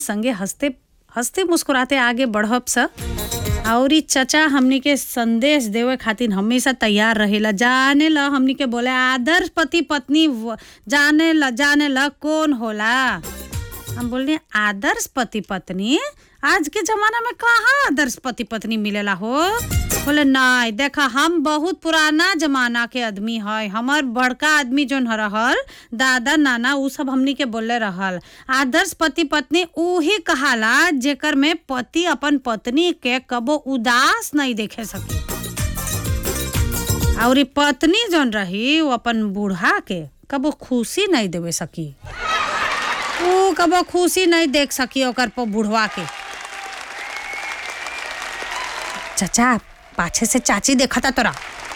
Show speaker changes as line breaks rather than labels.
संगे हंसते हंसते मुस्कुराते आगे बढ़ब स और ई चचा हमनी के संदेश देवे खातिर हमेशा तैयार रहेला जाने ल हमनी के बोले आदर्श पति पत्नी व- जाने ल जाने ल कौन होला हम बोलने आदर्श पति पत्नी आज के जमाना में कहाँ आदर्श पति पत्नी मिलेला हो बोले नहीं देखा हम बहुत पुराना जमाना के आदमी है हमार बड़का आदमी जोन ह रहल दादा नाना उ सब हमनी के बोले रहल आदर्श पति पत्नी उही कहाला जेकर में पति अपन पत्नी के कबो उदास नहीं देखे सके और ई पत्नी जोन रही वो अपन बूढ़ा के कबो खुशी नहीं देवे सकी ऊ कबो खुशी नहीं देख सकी ओकर पर बुढ़वा के चाचा पाछे से चाची देखता तोरा